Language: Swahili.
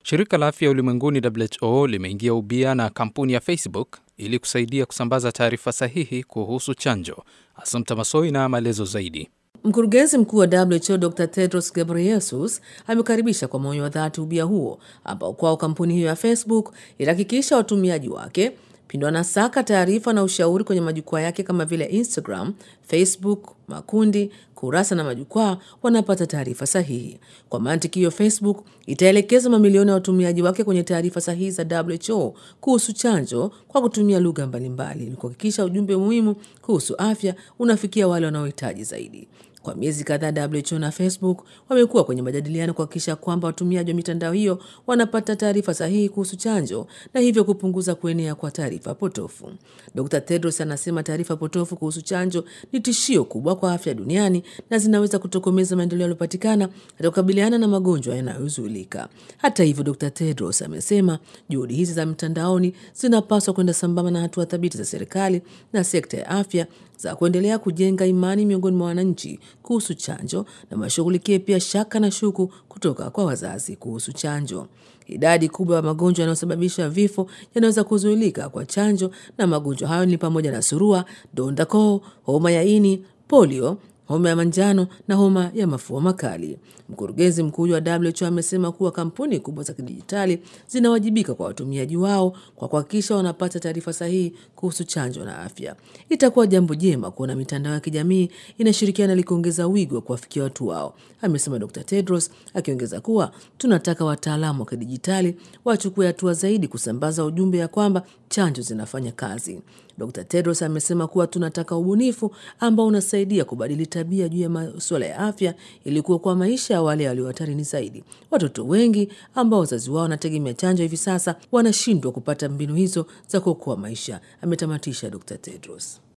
Shirika la Afya Ulimwenguni WHO limeingia ubia na kampuni ya Facebook ili kusaidia kusambaza taarifa sahihi kuhusu chanjo. Assumpta Masoi na maelezo zaidi. Mkurugenzi mkuu wa WHO Dr Tedros Ghebreyesus amekaribisha kwa moyo wa dhati ubia huo ambao kwao kampuni hiyo ya Facebook itahakikisha watumiaji wake pindi wanasaka taarifa na ushauri kwenye majukwaa yake kama vile Instagram, Facebook, makundi, kurasa na majukwaa wanapata taarifa sahihi. Kwa mantiki hiyo, Facebook itaelekeza mamilioni ya watumiaji wake kwenye taarifa sahihi za WHO kuhusu chanjo kwa kutumia lugha mbalimbali ili kuhakikisha ujumbe muhimu kuhusu afya unafikia wale wanaohitaji zaidi. Kwa miezi kadhaa WHO na Facebook wamekuwa kwenye majadiliano kuhakikisha kwamba watumiaji wa mitandao hiyo wanapata taarifa sahihi kuhusu chanjo na hivyo kupunguza kuenea kwa taarifa potofu. Dr Tedros anasema taarifa potofu kuhusu chanjo ni tishio kubwa kwa afya duniani na zinaweza kutokomeza maendeleo yaliyopatikana katika kukabiliana na magonjwa yanayozuilika. Hata hivyo, Dr Tedros amesema juhudi hizi za mtandaoni zinapaswa kwenda sambamba na hatua thabiti za serikali na sekta ya afya za kuendelea kujenga imani miongoni mwa wananchi kuhusu chanjo na washughulikie pia shaka na shuku kutoka kwa wazazi kuhusu chanjo. Idadi kubwa ya magonjwa yanayosababisha vifo yanaweza kuzuilika kwa chanjo, na magonjwa hayo ni pamoja na surua, donda koo, homa ya ini, polio, homa ya manjano na homa ya mafua makali. Mkurugenzi mkuu wa WHO amesema kuwa kampuni kubwa za kidijitali zinawajibika kwa watumiaji wao kwa kuhakikisha wanapata taarifa sahihi kuhusu chanjo na afya. Itakuwa jambo jema kuona mitandao ya kijamii inashirikiana ili kuongeza wigo wa kuwafikia watu wao, amesema Dr Tedros, akiongeza kuwa tunataka wataalamu wa kidijitali wachukue hatua zaidi kusambaza ujumbe ya kwamba chanjo zinafanya kazi. Dr Tedros amesema kuwa tunataka ubunifu ambao unasaidia kubadili tabia juu ya masuala ya afya ili kuokoa maisha ya wale walio hatarini zaidi. Watoto wengi ambao wazazi wao wanategemea chanjo hivi sasa wanashindwa kupata mbinu hizo za kuokoa maisha, ametamatisha Dr Tedros.